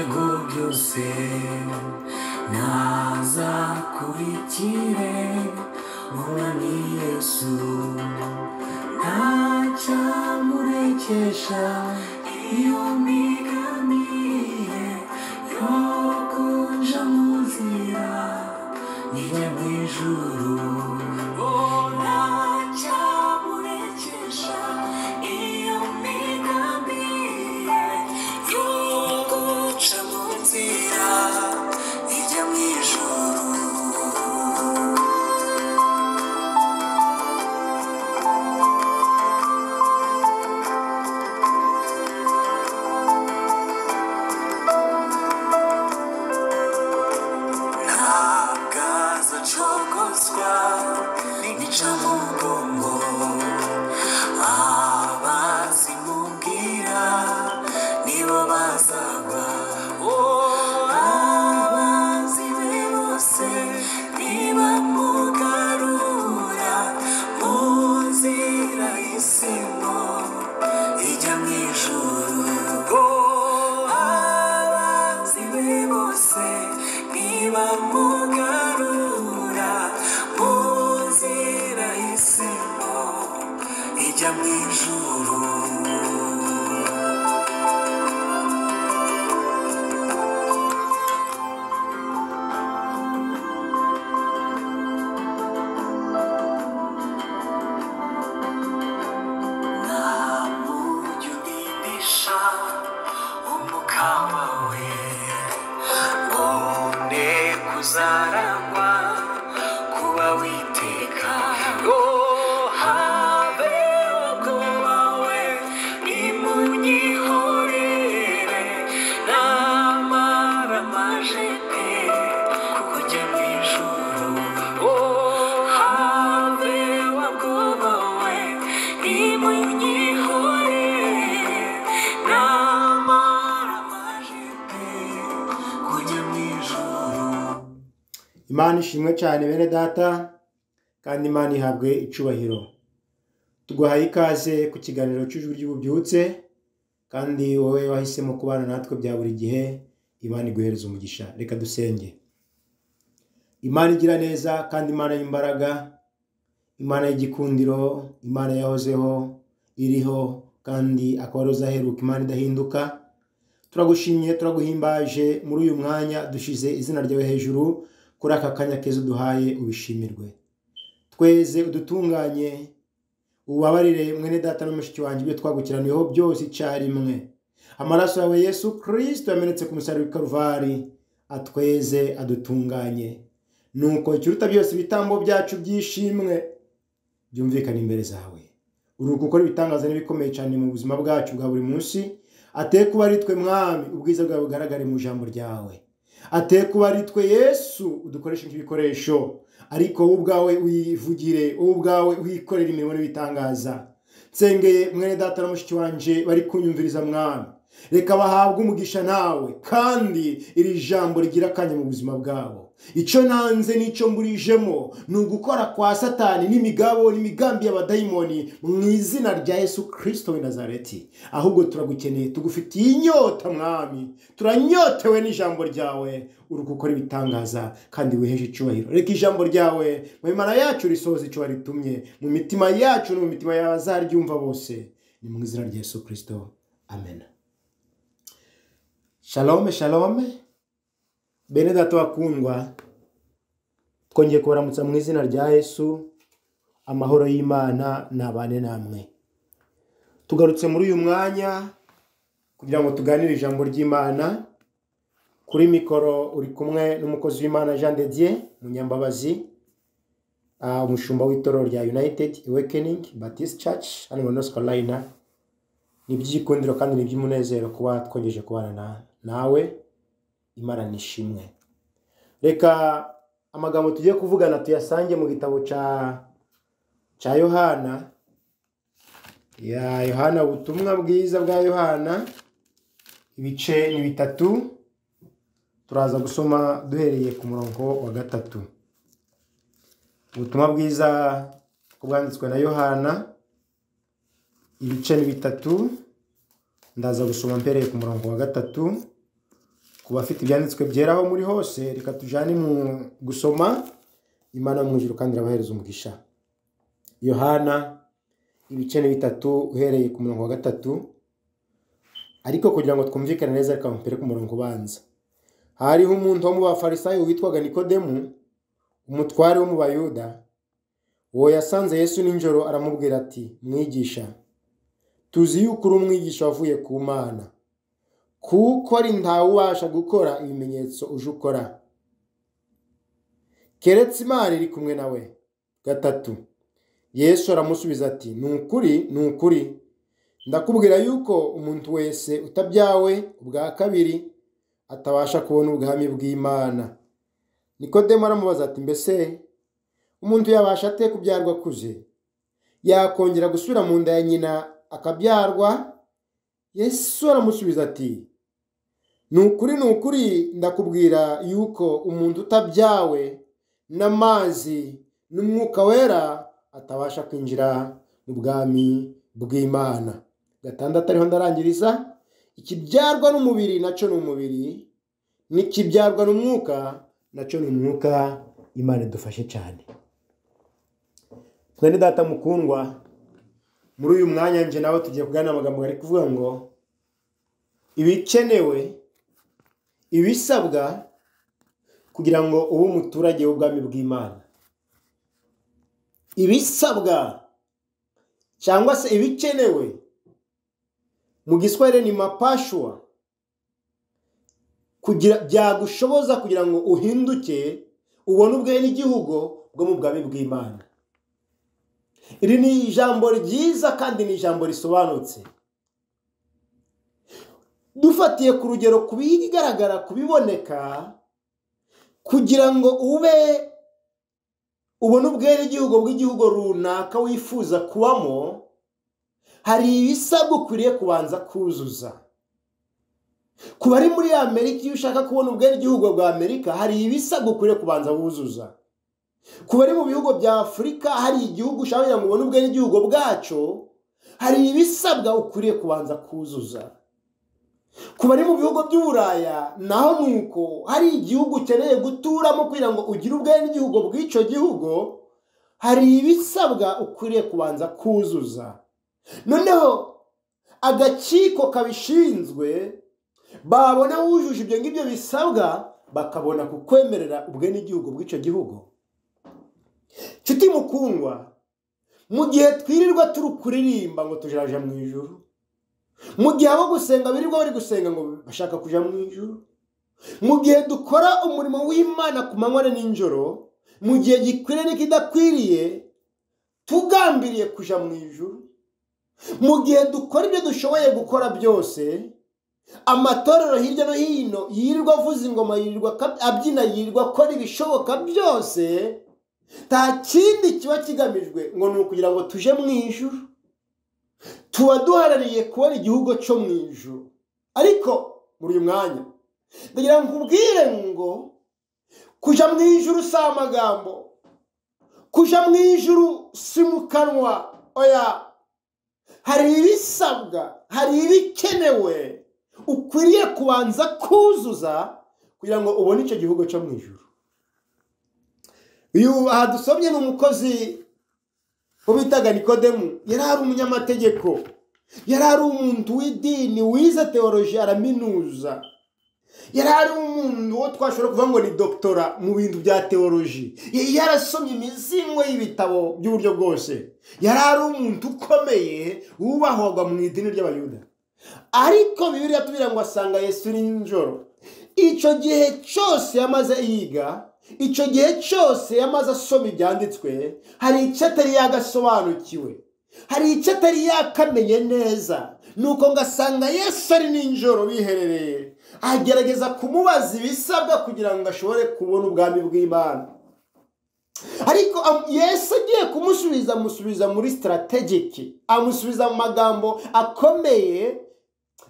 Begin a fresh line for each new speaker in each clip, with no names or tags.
byose naza kurikire umwami yesu ntacyamurekesha iyo migamiye yo kunja mu nzira ijya mu ijuru Oh, ntacyamurekesha iyo migamiye yo guca mu nzira ijya mu ijuru ntabwo azacogozwa n'imico mu mugongo abazimubwira nibo bazagwa Oh, abazi be bose nibamugarura mu nzira y'isimo ijya mu ijuru Oh, abanzi be bose nibamugarura mu nzira y'isimo ijya mu ijuru ntamujya udindisha umuka wawe ngo ne kuzarangwa kuba witeka ngo habe ubwoba we nimunyihorere namara maje pe kuko ujya mu ijuru oh, habe wabwoba we nimunyihorere namara maje pe kujya mu ijuru
imana ishimwe cyane bene data kandi imana ihabwe icubahiro tuguhaye ikaze ku kiganiro cy'ijwi ry'ububyutse kandi wowe wahisemo kubana natwe bya buri gihe imana iguhereza umugisha reka dusenge imana igira neza kandi imana y'imbaraga imana y'igikundiro imana yahozeho iriho kandi akaba ari uzaheruka imana idahinduka turagushimye turaguhimbaje muri uyu mwanya dushyize izina ryawe hejuru kuri aka kanya keza uduhaye ubishimirwe tweze udutunganye ubabarire mwene data n'umushiki wanjye ibyo twagukiraniyeho byose icyarimwe amaraso yawe yesu kirisito yamenetse ku musaraba w'i karuvari atweze adutunganye nuko ikiruta byose ibitambo byacu byishimwe byumvikane imbere zawe uri gukora ibitangaza n'ibikomeye cyane mu buzima bwacu bwa buri munsi ateye kuba ari twe mwami ubwiza bwawe bugaragare mu ijambo ryawe ateye kuba ari twe yesu udukoresha nk'ibikoresho ariko wowe ubwawe uyivugire wowe ubwawe uyikorere imirimo n'ibitangaza nsengeye mwene data na mushiki wanjye bari kunyumviriza mwami reka bahabwe umugisha nawe kandi iri jambo rigira akanya mu buzima bwabo icyo nanze n'icyo mburijemo ni ugukora kwa satani n'imigabo n'imigambi y'abadayimoni mu izina rya yesu kirisito w'i nazareti ahubwo turagukeneye tugufitiye inyota mwami turanyotewe n'ijambo ryawe uri gukora ibitangaza kandi wiheje icyubahiro reka ijambo ryawe mu mimana yacu risohoze icyo waritumye mu mitima yacu no mu mitima y'abazaryumva bose ni mu izina rya yesu kirisito amena shalome shalome bene data bakundwa twongeye kubaramutsa mu izina rya yesu amahoro y'imana nabane namwe tugarutse muri uyu mwanya kugira ngo tuganire ijambo ry'imana kuri mikoro uri kumwe n'umukozi w'imana jean de dieu munyambabazi ah, umushumba w'itorero rya united awakening baptist church hano muri north carolina ni iby'igikundiro kandi ni iby'umunezero kuba twongeje kubana na- nawe imana nishimwe reka amagambo tugiye kuvugana tuyasange mu gitabo cya cya yohana ya yohana ubutumwa bwiza bwa yohana ibice ni bitatu turaza gusoma duhereye ku murongo wa gatatu ubutumwa bwiza bwanditswe na yohana ibice ni bitatu ndaza gusoma mpereye ku murongo wa gatatu ku bafite ibyanditswe byera aho muri hose reka tujyane mu gusoma imana yo mu ijuru kandi irabahereza umugisha yohana ibice ni bitatu uhereye ku murongo wa gatatu ariko kugira ngo twumvikane neza reka mpere ku murongo ubanza hariho umuntu wo mu bafarisayo witwaga nikodemu umutware wo mu bayuda uwo yasanze yesu nijoro aramubwira ati mwigisha tuzi yuko uri umwigisha wavuye ku mana kuko ari ntawe ubasha gukora ibimenyetso uje ukora keretse imana iri kumwe nawe gatatu yesu aramusubiza ati ni ukuri ni ukuri ndakubwira yuko umuntu wese utabyawe ubwa kabiri atabasha kubona ubwami bw'imana nikodemo aramubaza ati mbese umuntu yabasha ate kubyarwa akuze yakongera gusubira mu nda ya nyina akabyarwa yesu aramusubiza ati ni ukuri ni ukuri ndakubwira yuko umuntu utabyawe n'amazi n'umwuka wera atabasha kwinjira mu bwami bw'imana gatandatu ariho ndarangiriza ikibyarwa n'umubiri nacyo ni umubiri n'ikibyarwa n'umwuka nacyo ni umwuka imana idufashe cyane mwene data mukundwa muri uyu mwanya nje nawe tugiye kugana amagambo ari kuvuga ngo ibikenewe ibisabwa kugira ngo ube umuturage w'ubwami bw'imana ibisabwa cyangwa se ibikenewe mu giswahili ni mapashwa kugira byagushoboza kugira ngo uhinduke ubone ubwenegihugu bwo mu bwami bw'imana iri ni ijambo ryiza kandi ni ijambo risobanutse dufatiye ku rugero ku bigaragara ku biboneka kugira ngo ube ubone ubwenegihugu bw'igihugu runaka wifuza kubamo hari ibisabwa ukwiriye kubanza kuzuza ku bari muri amerika iyo ushaka kubona ubwenegihugu bwa amerika hari ibisabwa ukwiriye kubanza wuzuza ku bari mu bihugu bya afurika hari igihugu ushaka kugira ngo ubone ubwenegihugu bwacyo hari ibisabwa ukwiriye kubanza kuzuza ku bari mu bihugu by'uburaya naho ni uko hari igihugu ukeneye guturamo kugira ngo ugire ubwenegihugu bw'icyo gihugu hari ibisabwa ukwiriye kubanza kuzuza noneho agakiko kabishinzwe babona wujuje ibyo ngibyo bisabwa bakabona kukwemerera ubwenegihugu bw'icyo gihugu nshuti mukundwa mu gihe twirirwa turi kuririmba ngo tujaraja mu ijuru mu gihe abo gusenga birirwa bari gusenga ngo bashaka kuja mu ijuru mu gihe dukora umurimo w'imana ku manywa na n'injoro mu gihe gikwiriye n'ikidakwiriye tugambiriye kuja mu ijuru mu gihe dukora ibyo dushoboye gukora byose amatorero hirya no hino yirirwa avuza ingoma yirirwa akab- abyina yirirwa akora ibishoboka byose nta kindi kiba kigamijwe ngo ni ukugira ngo tuje mu ijuru tuba duharariye kubona igihugu cyo mu ijuru ariko muri uyu mwanya ndagira ngo nkubwire ngo kuja mu ijuru si amagambo kuja mu ijuru si mu kanwa oya hari ibisabwa hari ibikenewe ukwiriye kubanza kuzuza kugira ngo ubone icyo gihugu cyo mu ijuru uyu aha dusomye ni umukozi wo bitaga nikodemu yari ari umunyamategeko yari ari umuntu w'idini wize teoloji araminuza yari ari umuntu wo twashobora kuvuga ngo ni dogitora mu bintu bya teoloji Y- yarasomye imizingo y'ibitabo by'uburyo bwose yari ari umuntu ukomeye wubahwaga mu idini ry'abayuda ariko bibiriya tubwira ngo asanga yesu nijoro icyo gihe cyose yamaze yiga icyo gihe cyose yamaze asoma ibyanditswe hari icyo atari yagasobanukiwe hari icyo atari yakamenye neza nuko ngo asanga yesu ari nijoro biherereye agerageza kumubaza ibisabwa kugira ngo ashobore kubona ubwami bw'imana ariko am- yesu agiye kumusubiza amusubiza muri sitarategiki amusubiza mu magambo akomeye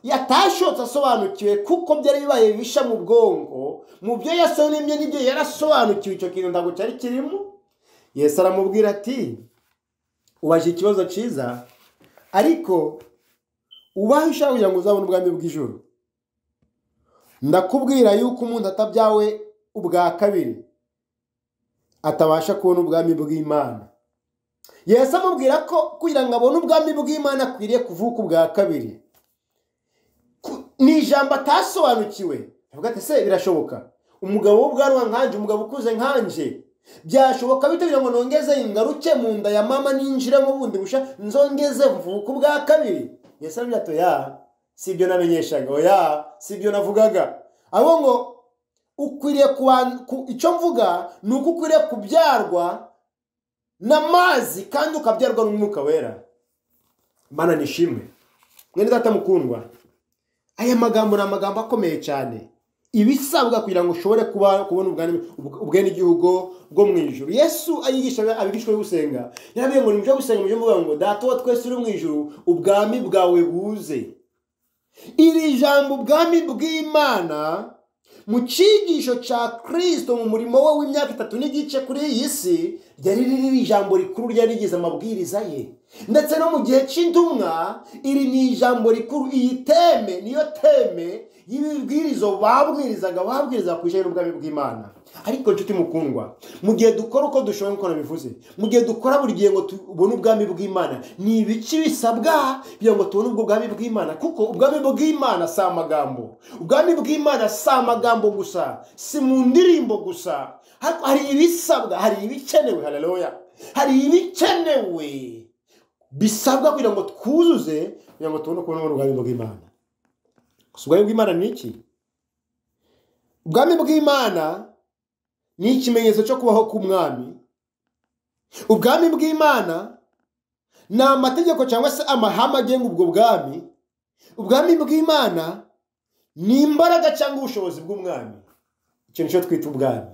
yatashotse asobanukiwe kuko byari bibaye bisha mu bwonko mu byo yasonemye n'ibyo yarasobanukiwe icyo kintu ntabwo cyari kirimo yesu aramubwira ati ubaje ikibazo cyiza ariko ubahe ushaka kugira ngo uzabone ubwami bw'ijoro ndakubwira yuko umuntu atabyawe ubwa kabiri atabasha kubona ubwami bw'imana yesu amubwira ko kugira ngo abone ubwami bw'imana akwiriye kuvuka ubwa kabiri Ku- ni ijambo atasobanukiwe avuga ati se birashoboka umugabo w'ubwanwa nkanje umugabo ukuze nkanje byashoboka bite kugira ngo nongeze ingaruke mu nda ya mama ninjiremo bundi busha nzongeze mvuka ubwa kabiri yesu aramubwira ati oya si ibyo namenyeshaga oya si ibyo navugaga ahubwo ngo ukwiriye kuban- ku- icyo mvuga ni uko ukwiriye kubyarwa n'amazi kandi ukabyarwa n'umwuka wera mana nishimwe mwene data mukundwa aya magambo ni amagambo akomeye cyane ibisabwa kugira ngo ushobore kuba kubona ubwami- ubw- ubwenegihugu bwo mu ijuru yesu ayigisha abigishwa be gusenga yarabwiye ngo nimujye gusenga mujye muvuga ngo data wa twese uri mu ijuru ubwami bwawe buze iri jambo ubwami bw'imana mu cyigisho cya kirisito mu murimo we w'imyaka itatu n'igice kuri iyi si ryari riri ijambo rikuru ryari rigize amabwiriza ye ndetse no mu gihe cy'intumwa iri ni ijambo rikuru iyi teme niyo teme y'ibibwirizo babwirizaga babwirizaga ku ijambo n'ubwami bw'imana ariko nshuti mukundwa mu gihe dukora uko dushoboye nk'uko nabivuze mu gihe dukora buri gihe ngo tubone ubwami bw'imana ni ibiki bisabwa kugira ngo tubone ubwo bwami bw'imana kuko ubwami bw'imana si amagambo ubwami bw'imana si amagambo gusa si mu ndirimbo gusa Ariko hari ibisabwa hari ibikenewe haleluya hari ibikenewe bisabwa kugira ngo twuzuze kugira ngo tubone kubona ubwami bw'imana Gusa ubwami bw'imana ni iki ubwami bw'imana ni ikimenyetso cyo kubaho k'umwami ubwami bw'imana ni amategeko cyangwa se amahame agenga ubwo bwami ubwami bw'imana ni imbaraga cyangwa ubushobozi bw'umwami icyo nicyo twita ubwami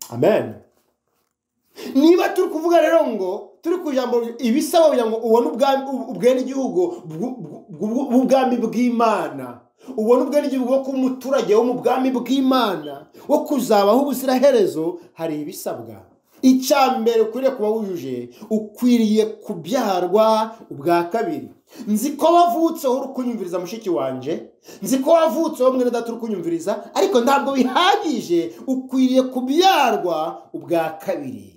amen niba turi kuvuga rero ngo turi ku ijambo ibisaba kugira ngo ubone ubwami ubwenegihugu bw'u- bw'u- bw'u- bw'ubwami bw'imana ubone ubwenegihugu bwo kuba umuturage wo mu bwami bw'imana wo kuzabaho ubuziraherezo hari ibisabwa icya mbere ukwiriye kuba wujuje ukwiriye kubyarwa ubwa kabiri nzi ko wavutseho uri kunyumviriza mushiki wanjye nzi ko wavutseho mwene data uri kunyumviriza ariko ntabwo bihagije ukwiriye kubyarwa ubwa kabiri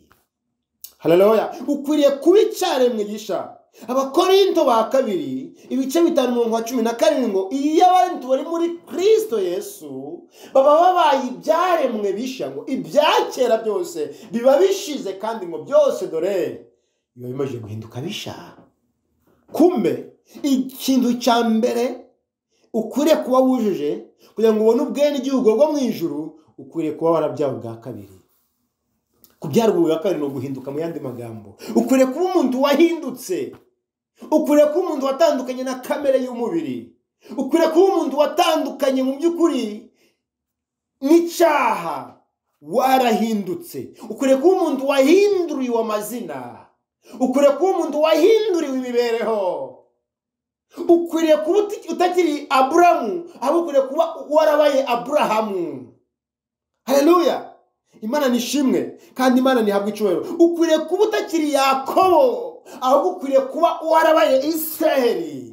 haleluya ukwiriye kuba icyaremwe gisha abakorinto ba kabiri ibice bitanu mirongo cumi na karindwi ngo iyo abantu bari muri kristo yesu baba babaye ibyaremwe bisha ngo ibya kera byose biba bishize kandi ngo byose dore biba bimaze guhinduka bisha kumbe ikintu cya mbere ukwiriye kuba wujuje kugira ngo ubone ubwenegihugu bwo mu ijuru ukwiriye kuba warabyawe bwa kabiri kubyarwa ubwa kabiri ni uguhinduka mu yandi magambo ukwiriye kuba umuntu wahindutse ukwiriye kuba umuntu watandukanye na kamere y'umubiri ukwiriye kuba umuntu watandukanye mu by'ukuri n'icyaha warahindutse ukwiriye kuba umuntu wahinduriwe amazina ukwiriye kuba umuntu wahinduriwe imibereho ukwiriye kuba uti- utakiri aburamu ahubwo ukwiriye kuba warabaye aburahamu haleluya imana nishimwe kandi imana ntihabwa icyubahiro ukwiriye kuba utakiri yakobo ahubwo ukwiriye kuba warabaye israheli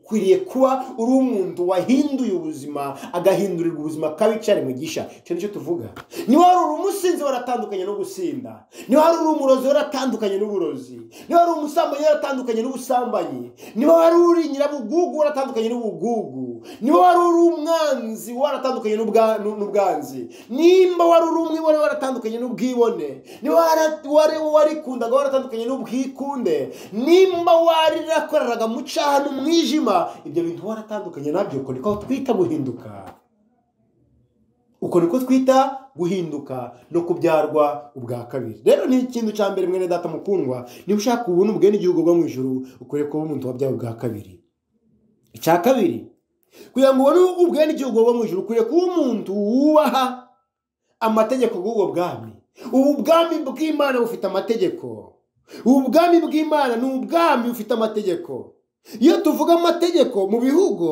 ukwiriye kuba uri umuntu wahinduye ubuzima agahindurirwa ubuzima kabi cyane mugisha icyo nicyo tuvuga niba wari uri umusinzi waratandukanye no gusinda niba wari uri umurozi waratandukanye n'uburozi niba wari umusambanyi waratandukanye n'ubusambanyi niba wari uri nyirabugugu waratandukanye n'ubugugu niba wari uri umwanzi waratandukanye n'ubwa- n'u- n'ubwanzi nimba wari uri umwe wari waratandukanye n'ubwibone niba wara- wari warikundaga waratandukanye n'ubwikunde nimba warirakoreraga mu cyaha n'umwijima ibyo bintu waratandukanye nabyo uko niko twita guhinduka uko niko twita guhinduka no kubyarwa ubwa kabiri rero ni ikintu cya mbere mwene data mukundwa niba ushaka ubona ubwenegihugu bwo mu ijuru ukwiriye kuba umuntu wabyawe ubwa kabiri icya kabiri kugira ngo ubone ubwenegihugu bwo mu ijuru ukwiriye kuba umuntu wubaha amategeko bw'ubwo bwami ubu bwami bw'imana bufite amategeko ubu bwami bw'imana ni ubwami bufite amategeko iyo tuvuga amategeko mu bihugu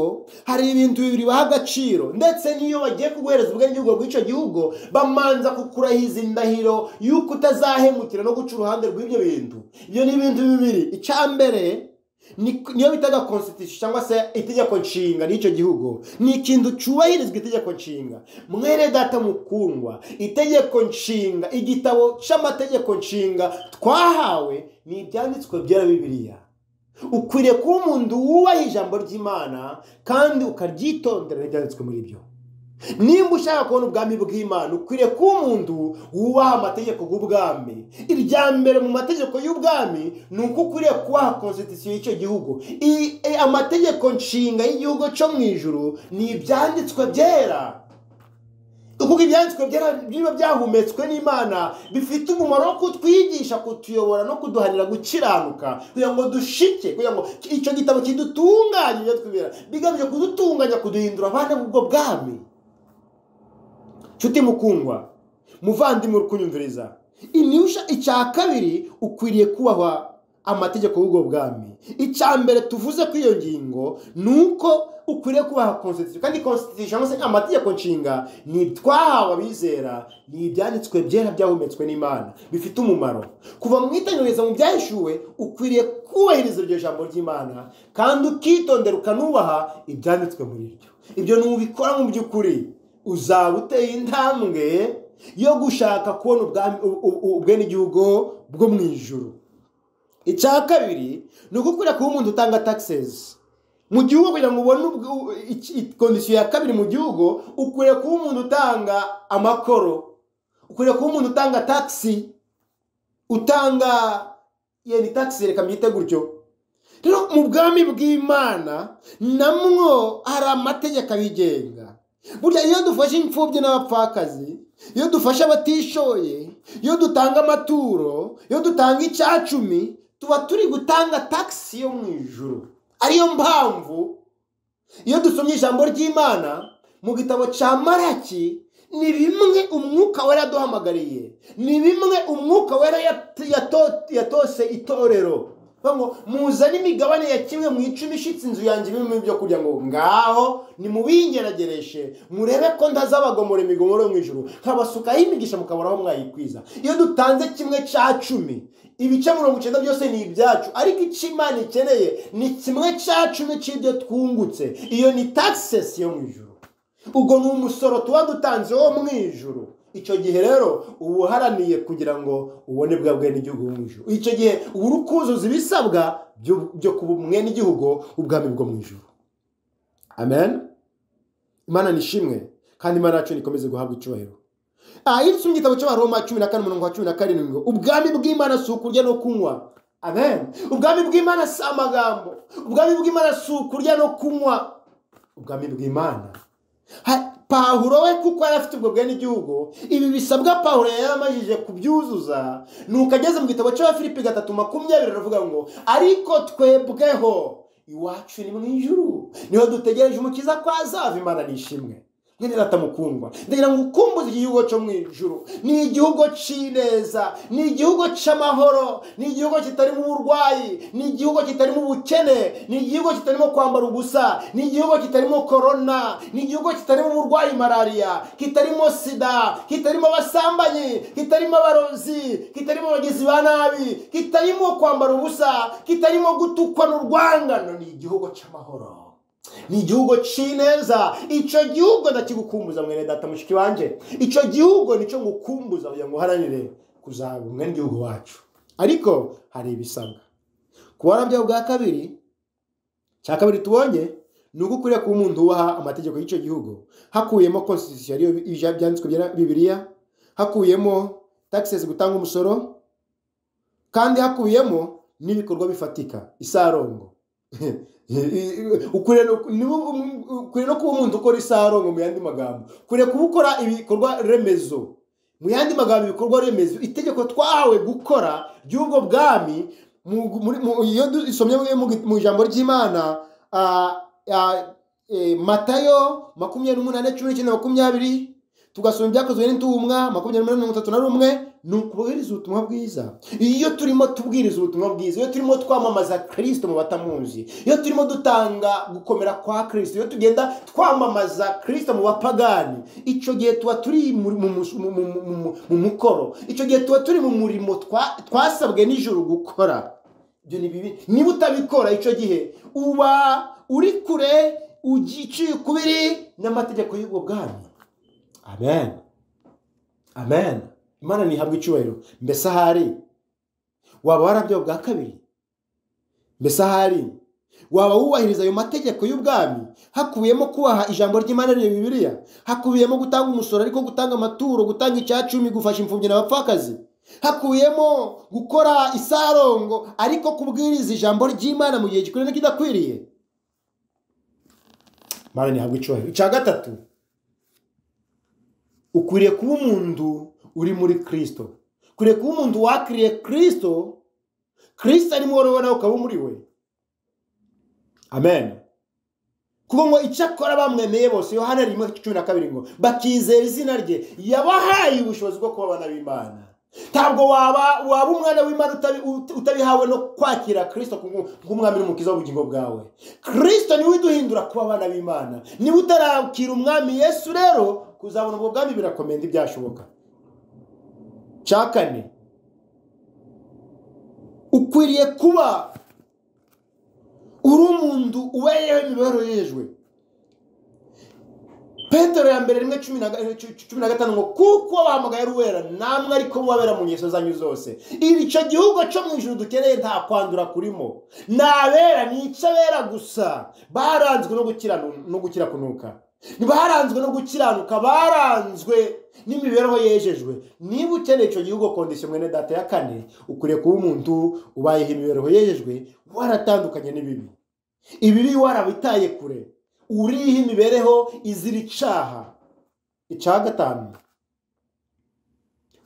hari ibintu bibiri baha agaciro ndetse n'iyo bagiye kuguhereza ubwenegihugu bw'icyo gihugu bamanza kukurahiza indahiro y'uko utazahemukira no guca uruhande rw'ibyo bintu ibyo ni ibintu bibiri icya mbere Ni- niyo bitaga constitution cyangwa se itegeko nshinga ry'icyo gihugu ni ikintu cyubahirizwa itegeko nshinga mwere data mukundwa itegeko nshinga igitabo cy'amategeko nshinga twahawe ni ibyanditswe byera bibiliya ukwiriye kuba umuntu wubaha ijambo ry'imana kandi ukaryitondera ibyanditswe muri byo nimba ushaka kubona ubwami bw'imana ukwiriye kuba umuntu wubaha amategeko y'ubwami irya mbere mu mategeko y'ubwami ni uko ukwiriye kubaha konstitusiyo y'icyo gihugu I- e, amategeko nshinga y'igihugu cyo mu ijuru ni ibyanditswe byera kuko ibyanditswe byera biba byahumetswe n'imana bifite umumaro wo kutwigisha kutuyobora no kuduhanira gukiranuka kugira ngo dushike kugira ngo icyo gitabo kidutunganye ibyo twibera bigamije kudutunganya kuduhindura abana b'ubwo bwami nshuti mukundwa muvandimwe uri kunyumviriza inyusha icya kabiri ukwiriye kubahwa amategeko y'ubwo bwami icya mbere tuvuze kuri iyo ngingo ni uko ukwiriye kubaha constitution kandi constitution cyangwa se amategeko nshinga ni twahawe abizera ni ibyanditswe byera byahumetswe n'imana bifite umumaro kuva mu itangiza mu byahishuwe ukwiriye kubahiriza iryo jambo ry'imana kandi ukitondera ukanubaha ibyanditswe muri ryo ibyo ntubikora mu by'ukuri uzaba uteye intambwe yo gushaka kubona ubwami- u- u- ubwenegihugu bwo mu ijuru icya kabiri ni ugukwira kuba umuntu utanga taxes mu gihugu kugira ngo ubone ubw- u- iki- i- kondisiyo ya kabiri mu gihugu ukwiriye kuba umuntu utanga amakoro ukwiriye kuba umuntu utanga taxi utanga yeni taxi reka mbyite gutyo rero mu bwami bw'imana namwo hari amategeko abigenga burya iyo dufashe imfubyi n'abapfakazi iyo dufashe abatishoye iyo dutanga amaturo iyo dutanga icyacumi tuba turi gutanga tagisi yo mu ijoro ariyo mpamvu iyo dusomye ijambo ry'imana mu gitabo cya maraki ni bimwe umwuka wera yaduhamagariye ni bimwe umwuka wera yat- yato- yatose itorero Bavuga ngo muzane imigabane ya kimwe mu icumi ishitse inzu yanjye ibirimo ibyo kurya ngo ngaho nimubingeragereshe murebe ko ntazabagomora imigomoro yo mu ijuru nkabasukaho imigisha mukabonaho mwayikwiza iyo dutanze kimwe cya cumi ibice mirongo icyenda byose ni ibyacu ariko icyo imana ikeneye ni kimwe cya cumi cy'ibyo twungutse iyo ni taxes yo mu ijuru ubwo ni umusoro tuba dutanze wo mu ijuru icyo gihe rero uba uharaniye kugira ngo ubone bwa bwene igihugu mu ijuru icyo gihe uba uri kuzuza ibisabwa byo- byo kuba mwene igihugu ubwami bwo mu ijuru amen imana nishimwe kandi imana yacu nikomeze guhabwa icyubahiro aha iri mu gitabo cy'abaroma cumi na kane umurongo wa cumi na karindwi ngo ubwami bw'imana si ukurya no kunywa amen ubwami bw'imana si amagambo ubwami bw'imana si ukurya no kunywa ubwami bw'imana Ha- pahuro we kuko yari afite ubwo bwene igihugu ibi bisabwa pahuro yari yamajije kubyuzuza nuko ageze mu gitabo cy'abafilipi gatatu makumyabiri aravuga ngo ariko twebweho iwacu ni mu ijuru niho dutegereje umukiza ko azava imana nishimwe mwene data mukundwa ndagira ngo ukumbuze igihugu cyo mu ijuru ni igihugu cy'ineza ni igihugu cy'amahoro ni igihugu kitarimo uburwayi ni igihugu kitarimo ubukene ni igihugu kitarimo kwambara ubusa ni igihugu kitarimo korona ni igihugu kitarimo uburwayi malariya kitarimo sida kitarimo abasambanyi kitarimo abarozi kitarimo abagizi ba nabi kitarimo kwambara ubusa kitarimo gutukwa n'urwangano ni igihugu cy'amahoro ni igihugu cy'ineza icyo gihugu ndakigukumbuza mwene data mushiki wanjye icyo gihugu nicyo ngukumbuza kugira ngo uharanire kuzaba umwene igihugu wacu ariko hari ibisabwa kuba warabyawe bwa kabiri cya kabiri tubonye ni uko ukwiriye kuba umuntu wubaha amategeko y'icyo gihugu hakuyemo constitution ariyo ija- byanditswe bya bibiliya hakuyemo taxes gutanga umusoro kandi hakubiyemo n'ibikorwa bifatika isarongo ukwiriye no- ni wo- um- ukwiriye no kuba umuntu ukora isarongo mu yandi magambo ukwiriye kuba ukora ibikorwa remezo mu yandi magambo ibikorwa remezo itegeko twahawe gukora ry'ubwo bwami mu- muri- mu- iyo dusomye mu mu ijambo ry'imana ah, ah, eh, matayo makumyabiri n'umunani cumi n'icyenda makumyabiri tugasoma ibyakozwe n'intumwa makumyabiri n'umunani mirongo itatu na rumwe ni ukubwiriza ubutumwa bwiza iyo turimo tubwiriza ubutumwa bwiza iyo turimo twamamaza kirisito mu batamuzi iyo turimo dutanga gukomera kwa kirisito iyo tugenda twamamaza kirisito mu bapagani icyo gihe tuba turi mu- mu- mu- mu- mu- mu- mu mukoro icyo gihe tuba turi mu murimo twa- twasabwe n'ijoro gukora ibyo ni bibi niba utabikora icyo gihe uba uri kure ugiye kubiri n'amategeko y'ubwo bwami amen amen imana ntihabwe icyubahiro mbese ahari waba warabyo bwa kabiri mbese ahari waba wubahiriza ayo mategeko y'ubwami hakubiyemo kubaha ijambo ry'imana rya bibiliya hakubiyemo gutanga umusoro ariko gutanga amaturo gutanga icya cumi gufasha imfubyi n'abapfakazi hakubiyemo gukora isarongo ariko kubwiriza ijambo ry'imana mu gihe gikwiriye n'ikidakwiriye imana ntihabwa icyubahiro icya gatatu ukwiriye kuba umuntu uri muri kirisito ukwiriye kuba umuntu wakiriye kirisito kirisito arimo wowe nawe ukaba muri we amen kuko ngo icyo akora bamwemeye bose yohana rimwe cumi na kabiri ngo bakizera izina rye yabahaye ubushobozi bwo kuba abana b'imana ntabwo waba waba umwana w'imana utabi- uta- utabihawe no kwakira kirisito nk'u- nk'umwami n'umukiza w'ubugingo bwawe kirisito niwe uduhindura kuba abana b'imana niba utarakira umwami yesu rero kuzabona ubwo bwami birakomenda ibyashoboka cya kane ukwiriye kuba uri umuntu ubereyeho imibereho yejwe petero ya mbere rimwe cumi na ga- cu- cu- cumi na gatanu ngo kuko wahamagaye ari uwera namwe ariko mubabera mu ngeso zanyu zose icyo gihugu cyo mu ijoro dukeneye nta kwandura kurimo ni abera ni icyo abera gusa baranzwe no gukiranu- no gukira kunuka ntibaranzwe no gukiranuka baranzwe n'imibereho yejejwe niba ukeneye icyo gihugu kondisiyo mwene data ya kane ukwiriye kuba umuntu ubayeho imibereho yejejwe waratandukanye n'ibibi ibibi warabitaye kure uriho imibereho izira icaha icya gatanu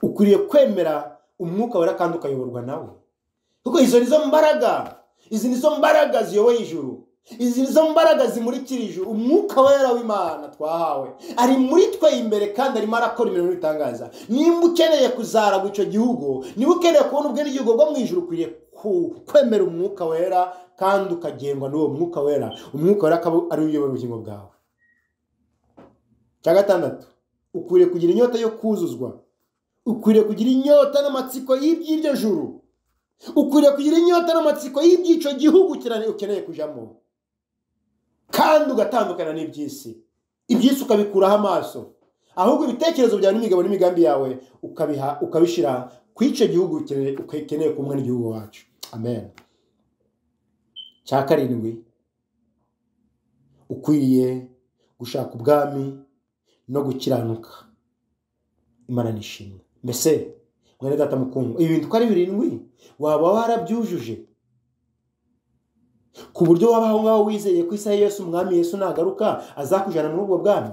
ukwiriye kwemera umwuka wera kandi ukayoborwa nawe kuko izo nizo mbaraga izi nizo mbaraga ziyoboye ijuru izi nizo mbaraga zimurikira ijuru umwuka wera w'imana twahawe ari muri twe imbere kandi arimo arakora ibintu bitangaza nimba ukeneye kuzaragwa icyo gihugu niba ukeneye kubona ubwene igihugu bwo mu ijuru ukwiriye ku- kwemera umwuka wera kandi ukagengwa n'uwo mwuka wera umwuka wera akaba ari we uyobora ubugingo bwawe cya gatandatu ukwiriye kugira inyota yo kuzuzwa ukwiriye kugira inyota n'amatsiko y'iby'iryo juru ukwiriye kugira inyota n'amatsiko y'ibyico gihugu ukene- ukeneye kujyamo kandi ugatandukana n'iby'isi iby'isi ukabikuraho amaso ahubwo ibitekerezo byawe n'imigabo n'imigambi yawe ukabiha ukabishyira ku icyo gihugu ukeneye ukeneye kumwe n'igihugu wacu amen cya karindwi ukwiriye gushaka ubwami no gukiranuka imana nishimwe mbese mwene data mukundwa ibi bintu uko ari birindwi waba warabyujuje ku buryo waba aho ngaho wizeye ko isaha yose umwami yesu nagaruka azakujyana muri ubwo bwami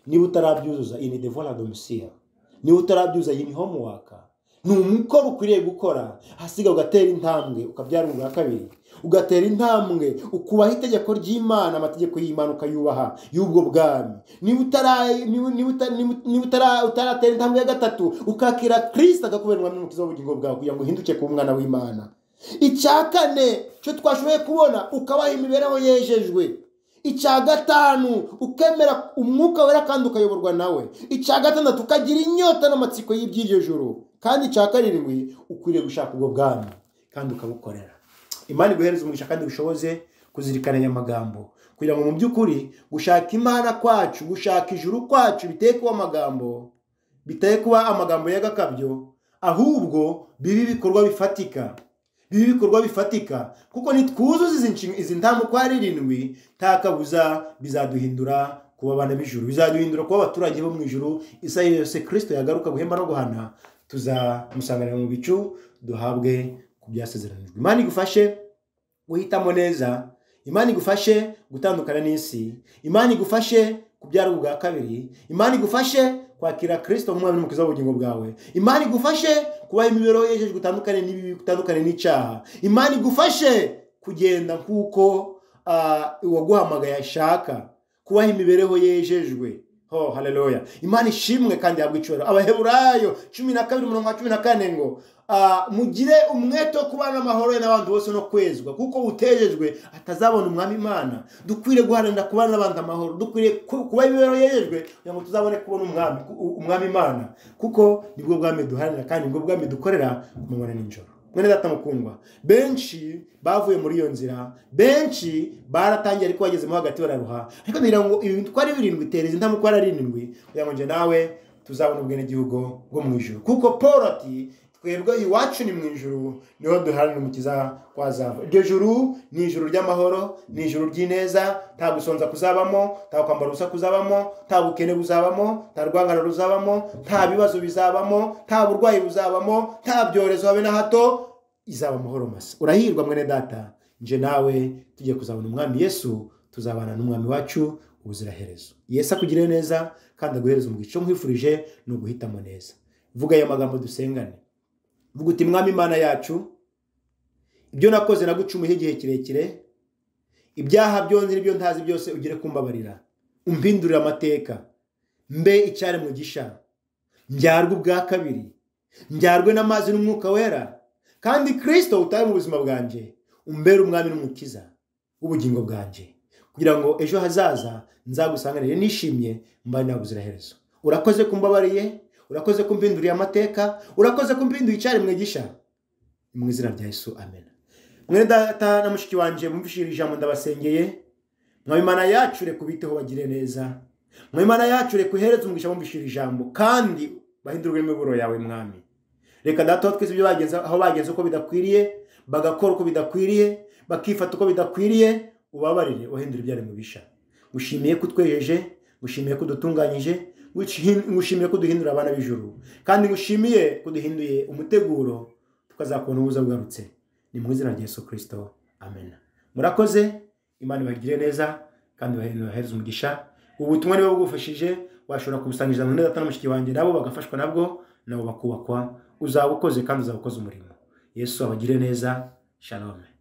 niba utarabyuzuza ini devora domisiya niba utarabyuza iyi ni homuwaka ni umukoro ukwiriye gukora hasiga ugatera intambwe ukabyara ubwa kabiri ugatera intambwe ukubaha itegeko ry'imana amategeko y'imana ukayubaha y'ubwo bwami niba utara- niba- niba uta- niba- niba utara- utaratera intambwe ya gatatu ukakira kirisita akakubera n'umukiza w'ubugingo bwawe kugira ngo uhinduke ku mwana w'imana icya kane cyo twashoboye kubona ukabaha imibereho yejejwe icya gatanu ukemera umwuka wera kandi ukayoborwa nawe icya gatandatu ukagira inyota n'amatsiko y'iby'iryo joro kandi icya karindwi ukwiriye gushaka ubwo bwami kandi ukabukorera imana iguhereza umugisha kandi ubushoboze kuzirikana aya magambo kugira ngo mu by'ukuri gushaka imana kwacu gushaka ijuru kwacu biteye kuba amagambo biteye kuba amagambo y'agakabyo ahubwo bibe ibikorwa bifatika bibe ibikorwa bifatika kuko nitwuzuza izi nshinga- izi ntambo uko ari irindwi nta kabuza bizaduhindura kuba abana b'ijuru bizaduhindura kuba abaturage bo mu ijuru isaha yose kirisito yagaruka guhemba no guhana tuzamusanganira mu bicu duhabwe ku byasezeranijwe imana igufashe guhitamo neza imana igufashe gutandukana n'isi imana igufashe kubyara ubwa kabiri imana igufashe kwakira kirisito nk'umwami n'umukiza w'ubugingo bwawe imana igufashe kubaho imibereho yejejwe utandukane n'ibibi utandukane n'icyaha imana igufashe kugenda nk'uko ah, uwaguhamagaye ashaka kubaho imibereho yejejwe ho haleluya imana ishimwe kandi yabwa icyubahiro abaheburayo cumi na kabiri umurongo wa cumi na kane ngo ah, mugire umwete wo kubana amahoro n'abantu bose no kwezwa kuko utejejwe atazabona umwami imana dukwiriye guharanira kubana n'abantu amahoro dukwiriye ku- kuba imibereho yejejwe kugira ngo tuzabone kubona umwami ku- umwami imana kuko nibwo bwami duharanira kandi nibwo bwami dukorera ku manywa na nijoro mwene data mukundwa benshi bavuye muri iyo nzira benshi baratangiye ariko bagezemo hagati bararuha ariko ngira ngo ibi uko ari birindwi tereza indamu uko ari arindwi kugira ngo njye nawe tuzabona ubwenegihugu bwo mu ijuru kuko paul ati twebwe iwacu ni mu ijuru niho duharanira umukiza wazava iryo juru ni ijuru ry'amahoro ni ijuru ry'ineza nta gusonza kuzabamo nta kwambara ubusa kuzabamo nta bukene buzabamo nta rwangano ruzabamo nta bibazo bizabamo nta burwayi buzabamo nta byorezo habe na hato izaba amahoro masa urahirwa mwene data nje nawe tugiye kuzabona umwami yesu tuzabana n'umwami wacu ubuziraherezo yesu akugire neza kandi aguhereze umugisha nkwifurije ni uguhitamo neza vuga ayo magambo dusengane vuga uti mwami imana yacu ibyo nakoze nagucumuyeho igihe kirekire ibyaha byo nzi n'ibyo ntazi byose ugire kumbabarira umpindurire amateka mbe icyari mu gisha njyarwe ubwa kabiri njyarwe n'amazi n'umwuka wera kandi kirisito utaye mu buzima bwanjye umbere umwami n'umukiza w'ubugingo bwanjye kugira ngo ejo hazaza nzagusanganire nishimye mbaye nawe ubuziraherezo urakoze kumbabariye urakoze kumpinduriye amateka urakoze kumpinduriye icyari mwigisha mu izina rya yesu amen mwene data na mushiki wanjye bumvishije ijambo ndabasengeye mwa imana yacu reka ubiteho bagire neza mwa imana yacu reka uhereze umugisha bumvishije ijambo kandi bahindurwe n'imiburo yawe mwami reka data aho twese ibyo bagenze aho bagenze uko bidakwiriye bagakora uko bidakwiriye bakifata uko bidakwiriye ubabarire uhindura ibyari mu bisha ngushimiye ko utwejeje ngushimiye ko udutunganyije ngushi- ngushimiye ko duhindura abana b'ijuru kandi ngushimiye ko duhinduye umuteguro tukazakubona ubuza bugarutse ni mu izina rya yesu kirisito amen murakoze imana ibagire neza kandi ibahereze umugisha ubu butumwa niba bugufashije washobora kubusangiza mu data na mushiki wanjye nabo bagafashwa nabwo nabo bakubakwa uzaba ukoze kandi uzaba ukoze umurimo yesu abagire neza shalom